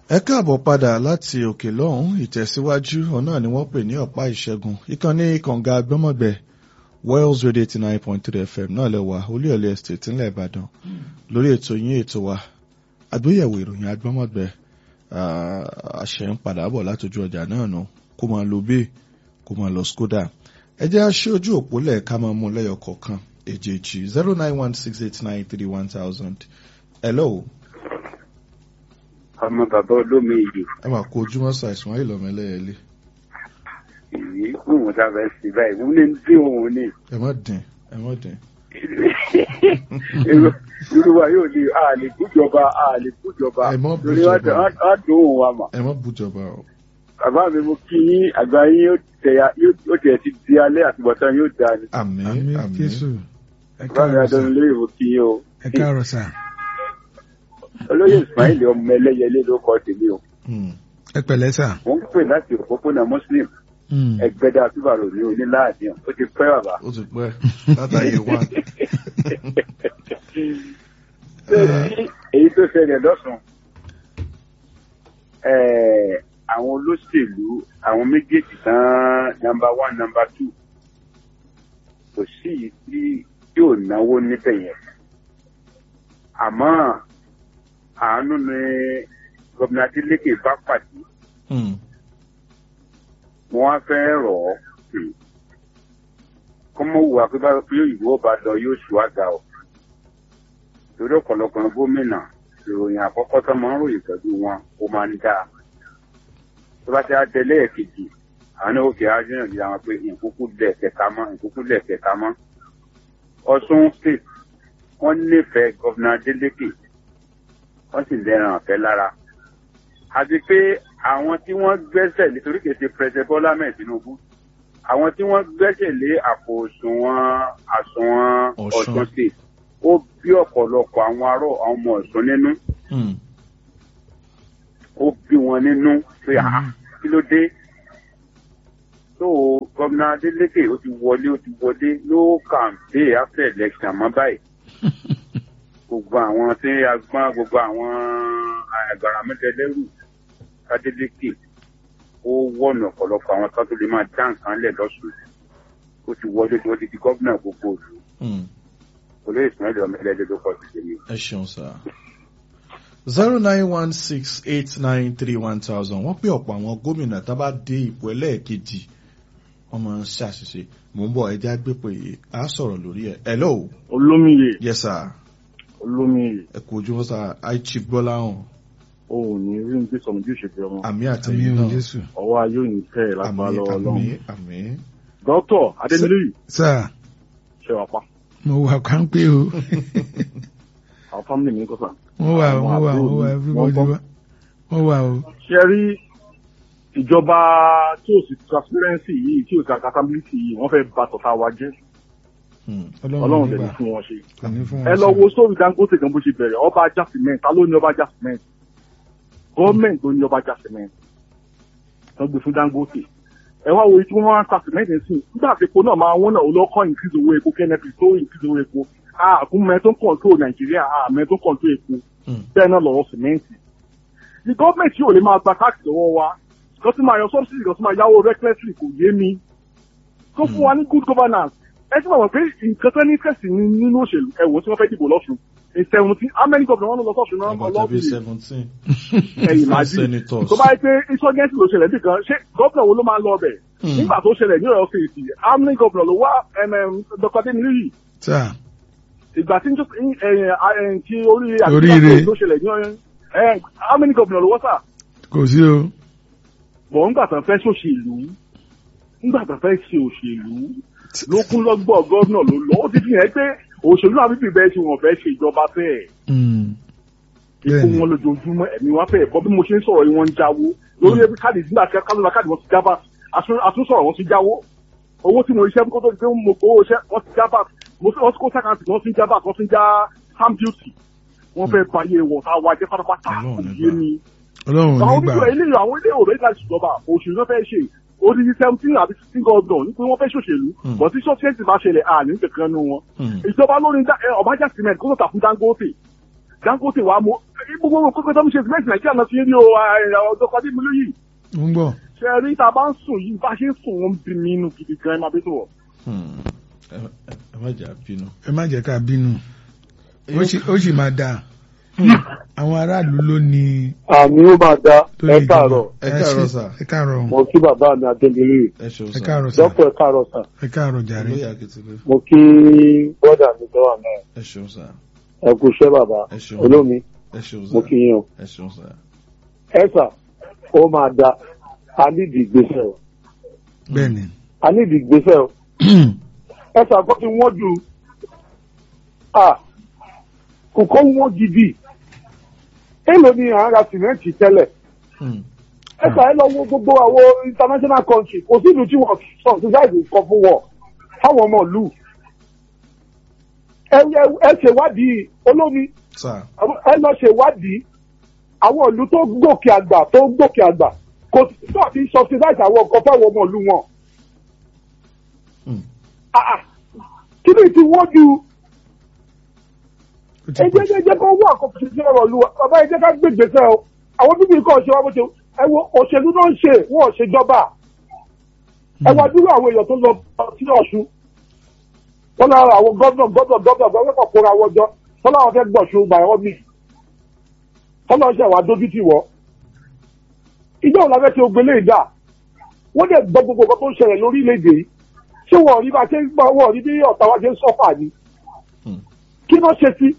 ẹ káàbọ̀ padà láti òkè lọ́hùn ìtẹ̀síwájú ọ̀nà ni wọ́n pè ní ọ̀pá ìṣẹ́gun ìkànnì kànga gbọ́mọ̀gbẹ́ Wales Radio eighty nine point three FM náà lẹ́wà olúyọ̀lé estate ńlẹ̀ Ìbàdàn lórí ètò yín ètò wa àgbéyẹ̀wò ìròyìn agbọ́mọ̀gbẹ́ àṣẹ ń padà bọ̀ látọjú ọjà náà nù kó máa lo bẹ́ẹ̀ kó máa lọ Skoda ẹ jẹ́ àṣẹ ojú òpó lẹ̀ ká máa mú lẹ́yọ̀ kọ̀ọ̀kan èjèèjì zero nine one six eight nine three one thousand hello ọmọ bàbá olómi yìí ẹ máa kó ojúmọ́ ṣàìsàn ayé lọ́mọ ẹlẹ́yẹlé èyí òun sábẹ́ sí báyìí mo ní bí òun ní. ẹ má dín ẹ má dín. yorùbá yóò ní àlè kújọba àlè kújọba Ẹ mọ́ lórí bújọba. wá dùn òun wa mà. ẹ má bújọba o. bàbá mi mo kí yín àgbà yín yóò tẹ̀yà yóò tẹ̀ ti di alẹ́ àtibọ̀tán yóò dáa ni. àmín àmì àmín jésù ẹ bàbá mi káàárọ̀ sà adọ́nu lórí mo kí yín o. ẹ káàárọ̀ sà olóyè ismail ọmọ ẹlẹ́yẹlé ló kọ́ tèmi o. Hmm. ẹ pẹ̀lẹ́ sà mo ń pè láti òpópónà muslim Mm. ẹgbẹ́dá túbàrò ní oníláàdín ó ti pẹ́ bàbá. ó ti pẹ́ látàyè wá. Ṣé èyí tó ṣẹlẹ̀ lọ́sùn eh, àwọn olóṣèlú àwọn méjèèjì tán nọ́mbà one nọ́mbà two kò sí yìí tí yóò náwó níbẹ̀ yẹn àmọ́ àánú ni gómìnà Adeleke bá pàdé Hmm. mo wá fẹ́ rọ̀ ọ́ hmm, kọ́mọ́ wùwà pé bá pé òyìnbó bá lọ yóò ṣùwádà ọ́ torí ọ̀pọ̀lọpọ̀ gómìnà ìròyìn àkọ́kọ́ tó máa ń ròyìn pẹ̀lú wọn ó máa ń dáa tó bá ti á tẹ̀lé ẹ̀kejì àwọn náà ó fi ájúyàn yìí àwọn pé ìkúkú lẹ̀ kẹta mọ́ ìkúkú lẹ̀ kẹta mọ́ Ọ̀ṣun state wọ́n nífẹ̀ẹ́ gọ́vnà Adeleke wọ́n sì lẹ́ràn ọ̀fẹ́ lára àti pé àwọn tí wọ́n gbẹ́sẹ̀ lé torí kìí ṣe pẹ̀sẹ̀ Bọ́lá mẹ́ẹ̀ Tinubu àwọn tí wọ́n gbẹ́sẹ̀ lé àpò òṣùwọ̀n àsùnwọ̀n Ọ̀ṣun. Ọ̀ṣun state ó bí ọ̀pọ̀lọpọ̀ àwọn ará àwọn ọmọ Ọ̀ṣun nínú Hmm. ó bí wọn nínú pé àá kí ló dé tó gómìnà Adeleke ó ti wọlé ó ti wọlé ló kàǹpé after election mọ́ báyìí gbogbo àwọn tí a gbọ́n gbogbo àwọn àgbàrá mẹ́tẹ̀lẹ́rù Adeleke ó wọ̀nà ọ̀pọ̀lọpọ̀ àwọn kan tó lè máa dá nǹkan lẹ̀ lọ́sùn ó ti wọlé tí wọ́n ti di gómìnà gbogbo òlu Hmm. olóyè Ismail ọmọ ẹlẹ́dẹ́ ló kọ́ sí tèmi. ẹ ṣeun sá. zero nine one six eight nine three one thousand wọ́n pé ọ̀pọ̀ àwọn gómìnà tá a bá dé ipò ẹlẹ́ẹ̀kejì wọ́n máa ń ṣàṣìṣe mò ń bọ̀ ẹja gbé pé a sọ̀rọ̀ lórí ẹ̀ hello olómìye yes sir olómìye ẹ kú ojúmọ́ sá aichi gbọ́láhàn o ò ní rí ní sọmọ bí òṣèlú ọmọ àmì àmì àtẹ̀yìn ò náà jésù ọwọ́ ayé ò ní tẹ̀ lápá àmì lọ́wọ́ àmì Ọlọ́run àmì dókítà adémílì sà ṣe wà pa mo wà kánpé o àwọn fámìlì mi kọ́ sà. wọ́n wà Àwọn wọ́n wà àbúrò wọ́n wà mi, everybody wọ́n wà wọ́n wà o ṣe rí ìjọba tí ò sí transparency yìí tí ò sí accountability yìí wọ́n fẹ́ bà tọ̀tà wa jẹ́ Hmm. Ọlọ́run ọlọ́run dẹ̀ ní nígbà fún wọn ṣe. kò ní fún ẹ wọn lọ ṣe. wo sórí Dangote gan bó ṣe bẹ̀rẹ̀ ọba ajá cement ta ló ní ọba ajá cement gọ́ọ̀mẹ̀ntì ló ní ọba ajá cement wọ́n gbé fún Dangote ẹ wá wo tí wọ́n wá ń ta cement sí nígbà tí epo náà máa wọ́n náà olókọ́ increase owó epo kẹ́nẹ́pì tó increase owó epo àkúnmẹ́ tó ń control Nàìjíríà àmẹ́ tó ń control epo Hmm. bẹ́ẹ̀ náà lọ́wọ́ cement ní gọ́ọ̀mẹ̀ntì yóò lè máa gba tax lọ́wọ́ wa kan tí máa yọ subsidy kan tí máa yáwó recklessly kò yé mi tó fún wa ní good governance ẹ ti mọ̀ pé nǹkan tó ní fẹ̀sì nínú òṣèlú ẹ̀wọ̀n tí wọ́n fẹ́ dìbò lọ́sùn in seventeen how many governors wọn lọ sọ́sùn náà àbàtà ọlọ́ọ̀bì bíi seventeen ẹ̀yìn májì senators tó bá yẹ pé insurgency ló ṣẹlẹ̀ nìkan ṣé gómìnà wo ló máa ń lọ bẹ̀ Hmm. nígbà tó ṣẹlẹ̀ ní ọ̀yọ́ sèètì how many governors ló wá dr adéníyì sà ìgbà tí njó- ẹ̀yìn, ẹ̀yìn, tí orí Oríire. àti tó ṣẹlẹ̀ ní ọ̀yọ́ ẹ̀ how many governors ló wọ́ sà kò sí o bọ̀ ńgbà tán fẹ́ ṣòṣèlú ńgbà tán fẹ́ ṣe òṣèlú ló kún lọ́gbọ̀ gọ́vnà ló lọ ó ti fi hàn pé òṣèlú náà bíbí bẹ́ẹ̀ ṣe wọ́n fẹ́ ṣe ìjọba fẹ́ẹ̀ Mm. ikú Bẹ́ẹ̀ni. wọn lójoojúmọ́ ẹ̀mí wọn fẹ́ẹ̀ bọ́ bí mo ṣe ń sọ̀rọ̀ yìí wọ́n ń jáwó lórí ẹbí káàdì nígbà tí kálọ́lá káàdì wọn ti jábà àtúnṣọ̀rọ̀ wọn ti jáwó owó tí mo iṣẹ́ kó tó di pé mo kó owó iṣẹ́ wọ́n ti jábà mo fi wọ́n ti kó sàkáǹtì wọ́n ti jábà wọ́n ti já stamp duty wọ́n fẹ́ báyé wọ̀ tá a wá jẹ́ pátápátá Ọlọ́run kò nígbà. yé mi ọlọ́run àwọn nígbà oníṣòwò ilé àwọn ilé òwe láti ṣèjọba òṣèlú tó fẹ́ ṣe odidi seventeen àbí sixteen gọ́ọ̀dọ̀ ní pé wọ́n fẹ́ ṣòṣèlú Hmm. bọ̀ tí sọ́fíẹ́sì bá ṣẹlẹ̀ àní kankan nínú wọn. Hmm. ìjọba lórí Dá- ẹ, ọbàjá cement kó tó tà fún Dangote Dangote wa mo gbogbo kókó tó ń ṣe sìmẹ́ǹtì nàìjíríà náà fi ń rí o ọjọ́ kan dé mi lóyè mo ń gbọ́ ṣe rí tá a bá ń sùn yìí bá ṣe ń sùn wọn bí mi inú gidi gan ẹ máa bí tó wọ̀. Hmm. ẹ ẹ má jà bínú. ẹ má jẹ́ ká bínú ó sì- ó sì máa dáa àwọn aráàlú ló ní àmì ó máa da tó ẹ lè káàárọ̀ Ẹ káàárọ̀ ṣe- sà. ẹ káàárọ̀ mo kí bàbá mi adébílì ẹ ṣeun ẹ sà. káàárọ̀ sà dọ́pọ̀ ẹ káàárọ̀ sà ẹ káàárọ̀ jàre olóyè akitile mo kí bọ́dà mi tó wà náà ẹ ṣeun sà. ẹ kú iṣẹ́ bàbá ẹ ṣeun. olómi ẹ ṣeun sà. mo kí yín o ẹ ṣeun sà. ẹ sà ó máa da a nídìí ìgbésẹ̀ o bẹ́ẹ̀ ni a nídìí ìgbésẹ̀ o ẹ sà kó ti wọ́n ju à kò kó wọ́n gidi èèlò ni à ń ra sìmẹ́ǹtì tẹ́lẹ̀ Hmm. ẹ sà ẹ lọ wo gbogbo àwọn international country kò sí ìlú tí wọ́n sọ ṣùgbọ́n ìkan fún wọn fáwọn ọmọ ìlú ẹ ẹ- ẹ ṣèwádìí olómi sà. ẹ lọ ṣèwádìí àwọn ìlú tó gòkè àgbà tó gòkè àgbà kò sí tó àti subsidize àwọn nǹkan fáwọn ọmọ ìlú wọn. Hmm. Ah, ah. kí ni ti wọ́n ju ó ti ẹ pọ̀ jẹ́ jẹ́ jẹ́ kó wọ́n àkọ́kọ́ sí ọ̀rọ̀ ìlú wa bàbá ẹ jẹ́ ká gbé gbèsè o àwọn bíbí nǹkan ṣe wá bó ṣe ẹ wo òṣèlú náà ń ṣe wọn ò ṣe jọba ẹ wá dúró àwọn èèyàn tó lọ sí ọ̀ṣun wọn lára àwọn gọ́dọ̀ gọ́dọ̀ gọ́dọ̀ gọ́dọ̀ kọ̀ kóra wọn jọ wọn láwọn fẹ́ gbọ̀ṣun by all means wọn náà ṣe wá dójú tì wọ́ ìjọ òun la fẹ́ ṣe ogbélé ìdá wọ́n dẹ̀ gbọ́ gbogbo nǹkan tó ń ṣẹlẹ̀ lórílẹ̀‐èdè yìí ṣé wọ́n rí bá ṣe ń gbọ́ wọ́n rí bí ọ̀tá wa ṣe ń sọ́fà ni Hmm. kí ló ṣe sí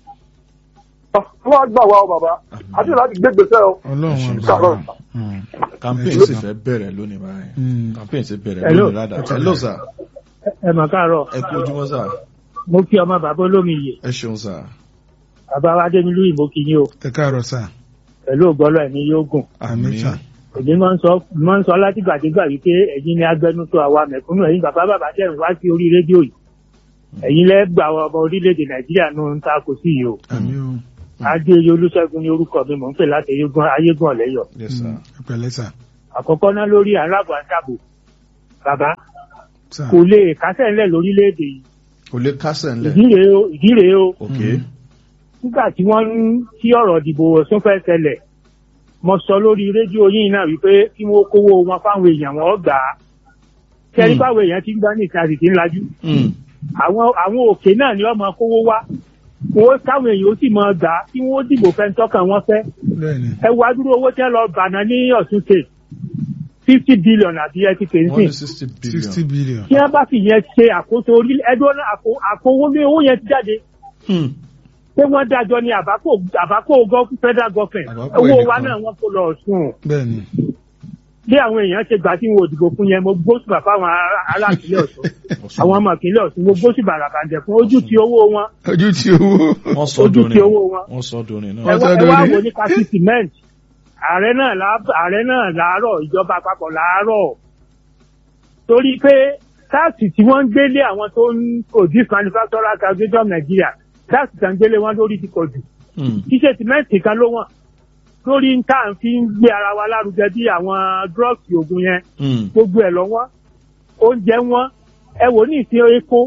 wọ́n á gbà wá o bàbá àti láti gbé gbèsè o. ọlọ́run Ẹ ṣeun. àgbà wa. Mm. campaign Ẹ sì ṣeun. fẹ́ bẹ̀rẹ̀ lónìí báyìí. Mm. campaign sì bẹ̀rẹ̀ Hello. lónìí ládàá. hello sà. ẹ mà káàárọ̀ ẹ kú ojúmọ́ sà. mo kí ọmọ bàbá olómi yè ẹ ṣeun sà. bàbá wa dé nílùú ìbò kí yín o ẹ káàárọ̀ sà pẹ̀lú ògbọ́lọ̀ ẹ̀mí yóò gùn àmì sà èmi máa ń sọ máa ń sọ látìgbàdégbà wípé ẹ̀yin ni agbẹnusọ àwa mẹ̀kúnnù ẹ̀yin bàbá bàbá tẹ̀ ń wá sí orí rédíò yìí ẹ̀yin lẹ́ gbà wọ ọmọ orílẹ̀-èdè nàìjíríà nù ń ta kò sí yìí o àmì o adéyẹ olúṣẹ́gun ní orúkọ mi mò ń pè láti ayégún ayégún ọ̀lẹ́yọ̀ yes sà. Mm. ẹ pẹ̀lẹ́ sà àkọ́kọ́ náà lórí aláàbò àdàbò bàbá sà kò lè kásẹ̀ ńlẹ̀ lórílẹ̀-èdè yìí kò lè kásẹ̀ ńlẹ̀. ìdí rèé o ìdí rèé o ok. nígbà tí wọ́n ń tí ọ̀rọ̀ ìdìbò ọ̀sùn fẹ́ ṣẹlẹ̀ mo sọ lórí rédíò yìí náà wípé kí wọ́n kówó wọn fáwọn èèyàn wọn gbà á kẹ́rí Hmm. báwọn èèyàn ti ń gbá ní ìta sì ti ń lajú Hmm. àwọn àwọn òkè náà ni wọ́n máa kówó wá wọ́n káwọn èèyàn ó sì máa gbà á kí wọ́n dìbò fẹ́ tọ́kàn wọn fẹ́ bẹ́ẹ̀ ni ẹ wá dúró owó tẹ́ lọ bàná ní ọ̀sùn state fifty billion àbí ẹ ti pè é wọ́n ní sìn sixty sixty billion. billion tí wọ́n bá sì yẹn ṣe àkóso orí ẹjọ́ náà àpò àpò owó ní owó yẹn ti jáde Hmm. pé wọ́n dájọ́ ní àbákò àbákò gov- federal government Àbákò owó wa ẹnìkan. náà wọ́n kó lọ ọ̀sùn bẹ́ẹ̀ ni bí àwọn èèyàn ṣe gbà tí wọn ò dìbò fún yẹn mo gbósùbà fáwọn ará- ará ìpínlẹ̀ ọ̀sùn Ọ̀ṣun. àwọn ọmọ ìpínlẹ̀ ọ̀sùn mo gbósùbà ràbàǹdẹ̀ fún ojú ti owó wọn ojú tí owó wọ́n sọ ojú dorin. ti owó wọn. wọ́n sọ dorin ẹ náà. Wọ́n wá sọ ẹ wá lórí. wò ní kasi cement ààrẹ náà lá- ààrẹ náà làárọ̀ ìjọba àpapọ̀ làárọ̀ torí pé táàsì tí wọ́n ń gbélé àwọn tó ń produce manufacturer association of Nigeria táàsì tí wọ́n ń gbélé wọn lórí ti pọ̀ jù Hmm. ṣíṣe sìmẹ́ǹtì kan ló wọ̀n lórí ń tà ń fi ń gbé ara wa lárugẹ bí àwọn drugs oògùn yẹn Hmm. gbogbo ẹ̀ lọ́wọ́ oúnjẹ wọn ẹ wò ní ìsìn epo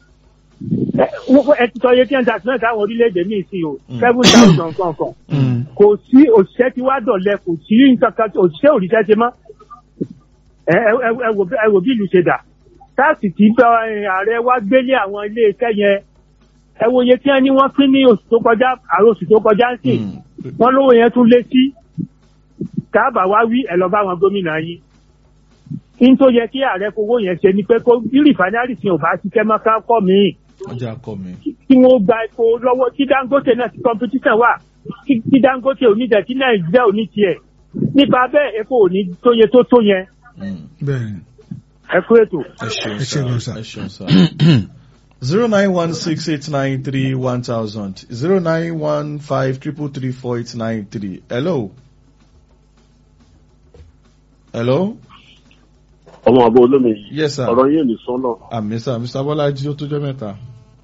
ẹ wọ́n- ẹ ti sọ iye tí wọ́n ń ta sìmẹ́ǹtì àwọn orílẹ̀-èdè ní ìsìn o Mm. seven thousand kankan Mm. kò sí òṣìṣẹ́ tí wàá dọ̀lẹ́ kò sí nǹkan kan òṣìṣẹ́ òrìṣẹ́ ṣe mọ́ ẹ ẹ ẹ ẹ wò bí- ẹ wò bí ìlú ṣe dà táàsì tí bá ẹ, ààrẹ wa gbélé àwọn ilé iṣẹ́ yẹn ẹ wo iye tí wọ́n ní wọ́n pín ní oṣù tó kọjá àrò oṣù tó kọjá ń sìn Hmm. wọ́n lówó yẹn tún lé sí káàbà wá wí ẹ lọ bá àwọn gómìnà yín ní tó yẹ kí ààrẹ fowó yẹn ṣe ni pé kó bí rìfánárì sí ò bá ṣiṣẹ́ mọ́ ká kọ́ míì ọjà akọ mi. kí wọ́n gba epo lọ́wọ́ tí dangote náà ti competition wà kí kí dangote ò ní jẹ́ kí nàìjíríà ò ní tiẹ̀ nípa bẹ́ẹ̀ epo ò ní tóye tó tó yẹn Hmm. bẹ́ẹ̀ ni ẹ kú ètò. ẹ ṣeun Ẹ ṣeun sá sá. ẹ ṣeun sá. zero nine one six eight nine three one thousand zero nine one five triple three four eight nine three hello. hello. ọmọ àbọ̀ olómi yìí yes sir. ọ̀rọ̀ yìí ní sọ́nà. àmì sá mr bọ́lájí ó tó jẹ́ mẹ́ta.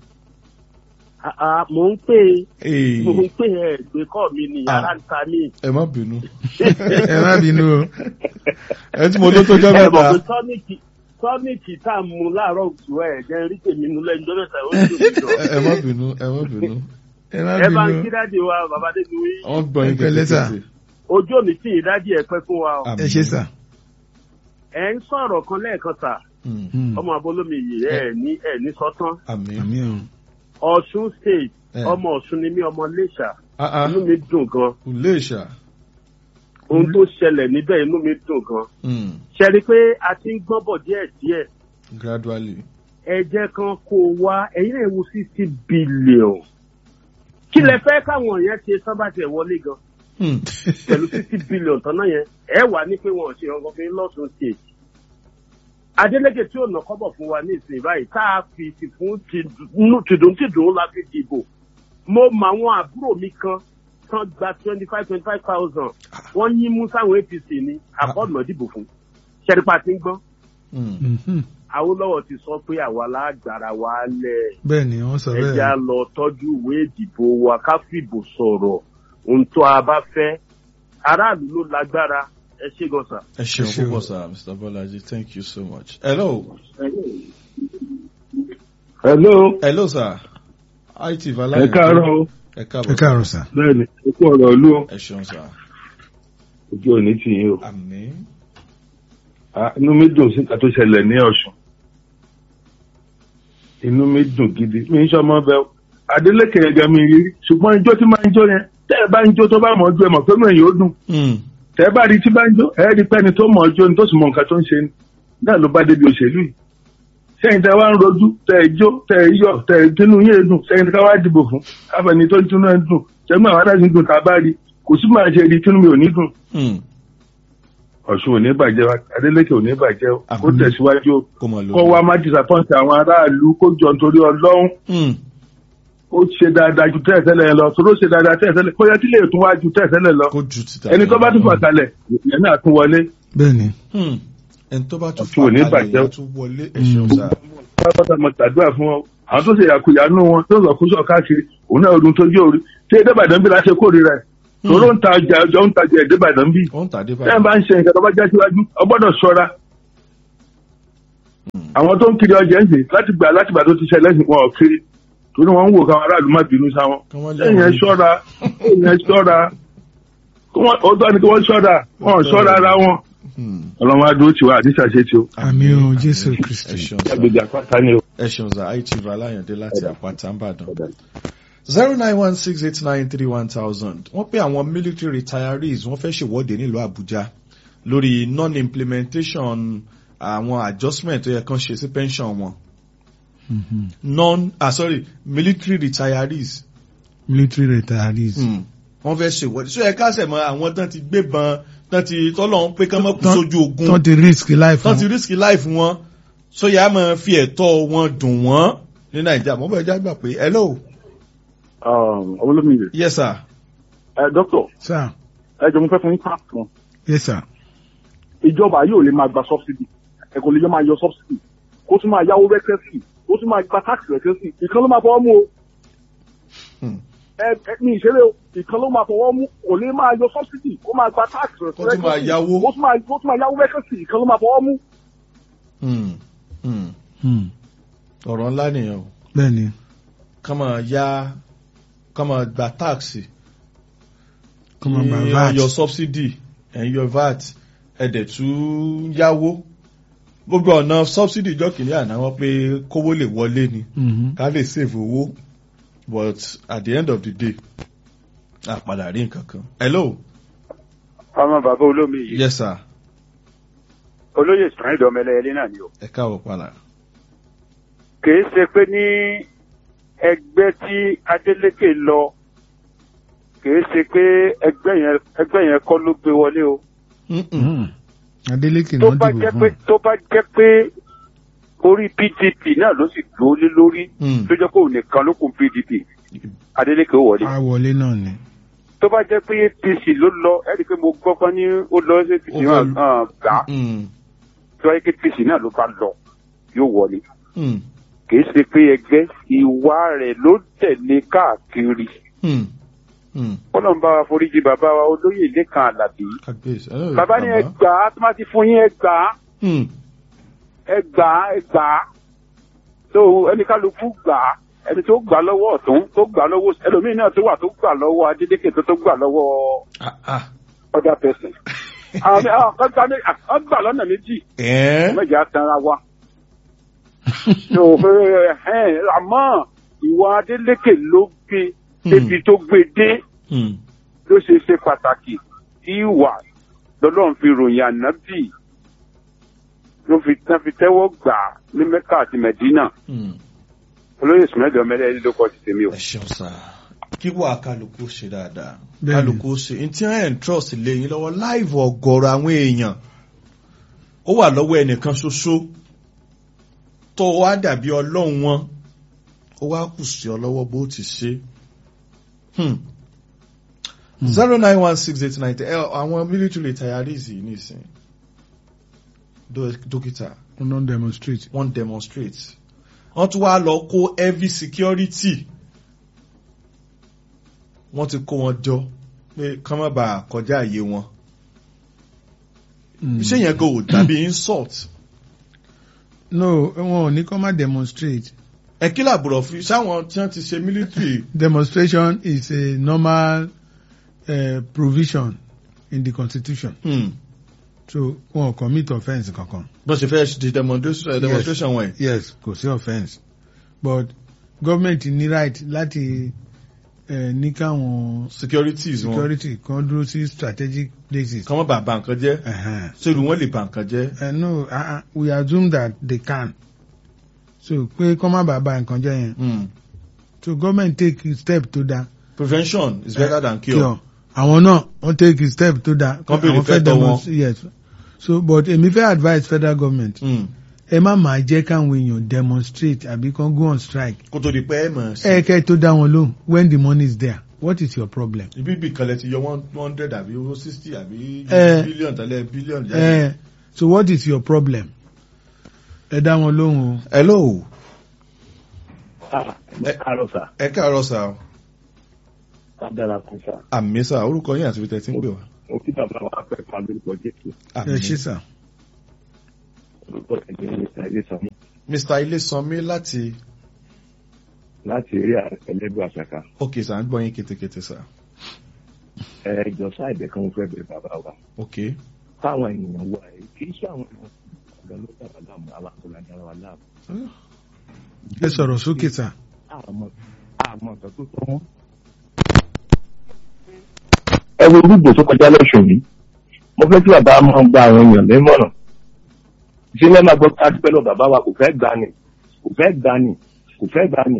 mò ń pè Ee, mò ń pè ẹ gbé kọ́ mi ní Ah. yàrá ń ta mí. ẹ má bínú. ẹ má bínú o ẹ tí mo ló tó jẹ́ ẹ mọ̀ mẹ́ta. pé tọ́níkì tọ́níkì tá a mú láàárọ̀ òtún ẹ̀ jẹ́ rí tèmi nú lẹ́yìn tó mẹ́ta ó ń dùn mí jọ. ẹ ẹ má bínú ẹ má bínú. ẹ má ẹ bá ń bínú kí dáàdi wa bàbá débi wí wọ́n gbọ́ yín Ẹ pẹ̀lẹ́ sà. kékeré. ojú òní tí ì dáàdi ẹ pẹ́ fún wa o ẹ ṣe sà. ẹ ń sọ̀rọ̀ kan lẹ́ẹ̀kan sà Mm. Mm. ọmọ abolómi yìí ẹ ní ẹ ní sọ́tán àmín. àmì o. ọ̀ṣun state Eh. ọmọ ọ̀ṣun ni mí ọmọ iléṣà Ah, ah. inú mi dùn gan Iléṣà. ohun tó ṣẹlẹ̀ níbẹ̀ inú mi dùn gan Mm. ṣe rí i pé a ti ń gbọ́n bọ̀ díẹ̀ díẹ̀ gradually. ẹ jẹ́ kan kó o wá ẹ̀yin náà wo sixty billion kí lẹ fẹ́ káwọn yẹn ṣe sábàtì ẹ̀ wọlé gan Mm. pẹ̀lú sixty billion tán náà yẹn ẹ wà ní pé wọn ò ṣe ọkàn fún yín lọ́sùn state Adeleke tí ò nà kọ́bọ̀ fún wa ní ìsìn báyìí tá a fi ti fún tìdùntìdùn la fi dìbò mo mọ àwọn àbúrò mi kan tán gba twenty five twenty five thousand wọ́n yín mú sáwọn APC ní àkọ́ọ̀nà dìbò fún ṣẹ́rípa ti ń gbọ́n Mm. Mhm. Awólọ́wọ̀ ti sọ pé àwa lágbára wa lẹ̀ bẹ́ẹ̀ ni wọ́n sọ ẹja bẹ́ẹ̀. lọ tọ́jú ìwé ìdìbò wa ká fìbò sọ̀rọ̀ ohun tó a bá fẹ́ aráàlú ló lágbára ẹ ṣé gan sà. ẹ ṣeun Ẹ ṣeun. púpọ̀ sir Mr. Bolaji thank you so much. hello. hello hello sir. it ẹ valaye. káàárọ̀ o ẹ ẹ káàbọ̀. káàárọ̀ sà. bẹ́ẹ̀ni ẹ kú ọ̀rọ̀ ìlú o ẹ ṣeun sir. ojú òní tì yín o àmín. Ah, inú mi dùn síta tó ṣẹlẹ̀ ní Ọ̀ṣun inú mi dùn gidi mi ń sọmọ bẹ o. Adeleke yẹn gan mi rí ṣùgbọ́n ijó tí máa ń jó yẹn tẹ́ ẹ bá ń jó tó bá mọ̀ ọ́ jó ẹ mọ̀ pé mọ̀ èyí ó dùn Mm. tẹ́ ẹ bá rí tí bá ń jó ẹ rí pẹ́ni tó mọ̀ ọ́ jó ni tó sì mọ̀ nǹkan tó ń ṣe ni náà ló bá débi òṣèlú yìí sẹ́yìn tẹ́ wá ń rojú tẹ́ ẹ jó tẹ́ ẹ yọ̀ tẹ́ ẹ tínú yín dùn sẹ́yìn tẹ́ ká wá dìbò fún káfẹ́ni tó ń tínú ẹ dùn sẹ́yìn àwọn adájú dùn tá a bá rí kò sí máa ṣe rí tínú mi ò ní dùn Mm. Ọ̀ṣun ò ní bàjẹ́ wa Adeleke ò ní bàjẹ́ o kó Àmín. tẹ̀síwájú o kó mọ̀ lórí. kó wá má disappoint àwọn aráàlú kó jọ nítorí ọlọ́run Mm. ó ṣe dáadáa ju tẹ́ẹ̀tẹ́lẹ̀ lọ torí ó ṣe dáadáa tẹ́ẹ̀tẹ́lẹ̀ kó yẹ kí lè tún wá ju tẹ́ẹ̀tẹ́lẹ̀ lọ kó ju títà. ẹni tó bá tún fà kalẹ̀ ìyẹn náà tún wọlé bẹ́ẹ̀ ni. Mm. ẹni tó bá tún Ọ̀ṣun ò ní fà kalẹ̀ bàjẹ́. yẹn tún wọlé ẹ ṣeun sir. pápátá mo tàdúrà fún wọn àwọn tó ṣe yàkuyà nù wọn tó lọ kó sọ káàkiri òun náà ọdún tó jẹ́ orí tí ẹ̀dẹ́bàdàn bí láṣẹ kórìíra ẹ̀ torí ó ń ta ọjà ọjọ́ ń tajà ẹ̀dẹ́bàdàn bí ó ń tàdé tẹ́ ẹ̀ bá ń ṣe nǹkan tó bá já síwájú ọ gbọ́dọ̀ ṣọ́ra àwọn tó ń kiri ọjà ń sè láti gbà láti gbà tó ti ṣẹlẹ̀ sí wọn ò kiri torí wọn ń wò káwọn aráàlú má bínú sáwọn Kí wọ́n lé ẹ̀yìn ẹ̀ àwọn ṣọ́ra ẹ̀yìn ẹ̀ ṣọ́ra kí wọ́n- ó tọ́ ni kí wọ́n ṣọ́ra wọn ò ṣọ́ra ara wọn Mm. ọlọ́run á dúró tiwa àdìsá ṣe tí o àmì o jésù ẹ kristi. ṣeun sir. ẹgbẹ̀jà pátá ni o. ẹ ṣeun sir it valayande láti àpáta ńbàdàn. zero nine one six eight nine three one thousand wọ́n pé àwọn military retirees wọ́n fẹ́ ṣèwọ́de nílùú àbújá lórí non-implementation àwọn adjustment tó yẹ kán ṣe sí pension wọn Mhm. non ah sorry military retirees military retirees. mm. wọ́n fẹ́ ṣèwọ́de so ẹ káṣẹ̀ mọ́ àwọn tán ti gbébọn tán ti tọ́lọ̀ ń pé kán mọ́ kú Tán- sójú ogun tán ti risk life tán ti wọn. risk life wọn so yà á máa fi ẹ̀tọ́ wọn dùn wọ́n ní nàìjíríà mo bẹ̀ já gbà pé hello olómìnira yes sir ẹ dókítà sir ẹ jọ mo fẹ́ fún yín tax kan yes sir. ìjọba yóò lè máa gba subsidy ẹ kò lè yọ máa yọ subsidy kó tún máa yáwó rẹ́kẹ́sì kó tún máa gba tax rẹ́kẹ́sì ìkan ló máa fọwọ́ mú o Hmm. ẹ ẹ ní ìṣeré o ìkan ló máa fọwọ́ mú kò lè máa yọ subsidy kó máa gba tax Kó tún máa yáwó. kó tún máa kó tún máa yáwó rẹ́kẹ́sì ìkan ló máa fọwọ́ mú. Hmm. Hmm. Hmm. ọ̀rọ̀ ńlá nìyẹn o bẹ́ẹ̀ ni. ká máa yá ká máa gba táàsì kọ́ máa gba Ẹ vat. yọ subsidy ẹ̀ ń yọ vat ẹ̀dẹ̀ tún yáwó gbogbo ọ̀nà subsidy ìjọ kìíní àná wọn pé kówó lè wọlé ni Mhm. ká lè save owó but at the end of the day a padà rí nǹkan kan. hello ọmọ bàbá olómi yìí yes sir olóyè sàn ìdọ̀mẹlẹ́yẹlé náà ni o ẹ káàbọ̀ padà. kìí ṣe pé ní ẹgbẹ́ tí Adeleke lọ kìí ṣe pé ẹgbẹ́ yẹn ẹgbẹ́ yẹn kọ́ ló gbé wọlé o Mm-mm. Hmm. Adeleke tó náà bá dìbò jẹ́ fún. pé tó bá jẹ́ pé orí PDP náà ló sì dúró lé lórí Mm. tó jẹ́ pé òun nìkan ló kún PDP Adeleke ó wọlé a wọlé náà ni. tó bá jẹ́ pé APC ló lọ ẹ rí i pé mo gbọ́ pé ní ó lọ sí APC Ó náà fẹ́- hàn gbà á Mm. tó wáyé pé APC náà ló bá lọ yóò wọlé Mm. kìí ṣe pé ẹgbẹ́ ìwà rẹ̀ ló tẹ̀lé káàkiri Mm. Mm. kọ́lọ̀ ń bá wa foríjì bàbá wa olóyè lẹ́kan àlàbí Kábíyèsí. Hello, bàbá ní ẹ gbà á tó má ti fún yín ẹ gbà á Mm. ẹ gbà á ẹ gbà á tó ẹnìkálukú gbà á ẹni tó gbà lọ́wọ́ ọ̀tún tó gbà lọ́wọ́ ẹlòmíín náà tó wà tó gbà lọ́wọ́ adédèké tó tó gbà lọ́wọ́ Ah, ah. other person. àwọn mi- àwọn kan gbà ní- àwọn gbà lọ́nà méjì Ẹ́. méjì á tanra wa. tó o fẹ́ ẹ̀hẹ́n, àmọ́ ìwà adélékè ló gbé débi tó gbé dé Hmm. ló ṣe ṣe pàtàkì tí ìwà lọ́lọ́run fi ròyìn ànábì ló fi tán fi tẹ́wọ́ gbà á ní mẹ́kà àti mẹ́dínà Hmm. olóyè sùnmẹ́jọ mẹ́lẹ́ ló kọ́ ti tèmi o. ẹ ṣeun sá kí wà kálukú ṣe dáadáa Bẹ́ẹ̀ni. kálukú ṣe n tí ẹ̀ ń trust lé yín lọ́wọ́ láìvù ọ̀gọ̀rọ̀ àwọn èèyàn ó wà lọ́wọ́ ẹnìkan ṣoṣo tó wá dàbí ọlọ́run wọn ó wá kù sí ọ lọ́wọ́ bó ti ṣe. zero nine one six eight nine ten àwọn military retirees yìí nìsín dó- dókítà wọ́n non demonstrate. wọ́n demonstrate wọ́n tún wá lọ kó heavy security wọ́n ti kó wọn jọ pé kán má bàa kọjá àyè wọn Mm. ṣé yẹn kò dàbí insult no wọn ò ní kọ́ má demonstrate. ẹ kí làbúrò fi sáwọn tí wọ́n ti ṣe military demonstration is a normal uh, provision in the constitution hmm, so wọn ò commit offence kankan. bọ́n ṣe fẹ́ ṣe demonstration demonstration wọn yìí. yes kò sí offence but government ní right láti uh, ní káwọn securities wọn security kan dúró sí strategic places. kán má bàa bà nǹkan jẹ́ Uh-huh. ṣé ìlú wọn lè bà nǹkan jẹ́. Uh, no uh, uh, we assume that they can so pé kọ́ má bàa ba nǹkan jẹ́ yẹn Hmm. so government take a step to da prevention is better than cure. àwọn náà wọ́n take a step to da Kán béèrè àwọn fẹ́ fẹ́tọ̀ wọn. demonstrate yes so but èmi fẹ́ advise federal government Hmm. ẹ má máa jẹ́ káwọn èèyàn demonstrate àbí kan go on strike kó tó di pé ẹ mọ̀ sí. ẹ kẹ́ tó dá wọn lóhùn when the money is there what is your problem. ibi ibì kan lẹ ti yọ one hundred àbí owó sixty àbí Eh. billion tẹ́lẹ̀ billion jáde. Eh, so what is your problem. ẹ dá wọn lóhùn o. hello ẹ káàárọ̀ sà ẹ káàárọ̀ sà o. ká dára kún sà àmì sà orúkọ yín àti tẹ̀sí ń pè wá. mo kí bàbá wa pẹ́ pa lórúkọ jésù ẹ ṣí sà. orúkọ ẹ̀jẹ̀ ní ìsàlẹ̀ sọ mr ilésanmi láti láti eré ẹlẹ́gbẹ́ àṣàkà ok sà ń gbọ́ yín kétékété sà ẹ jọ sáìbẹ̀ kan mo fẹ́ bẹ̀ bàbá wa ok káwọn ènìyàn wà ẹ kì í ṣe àwọn ènìyàn ọ̀gá ló dára láàmú alákòólá dára wa láàmú ẹ sọ̀rọ̀ sókè sà. àmọ́ àmọ́ nǹkan tó tọ́ wọn. ẹ wo gbogbo tó kọjá lọ́sùn yìí mo fẹ́ kí bàbá máa gba àwọn èèyàn lẹ́mọ̀ràn ṣé lẹ́ẹ̀ máa gbọ́ ká dúpẹ́ lọ bàbá wa kò fẹ́ gbani kò fẹ́ gbani kò fẹ́ gbani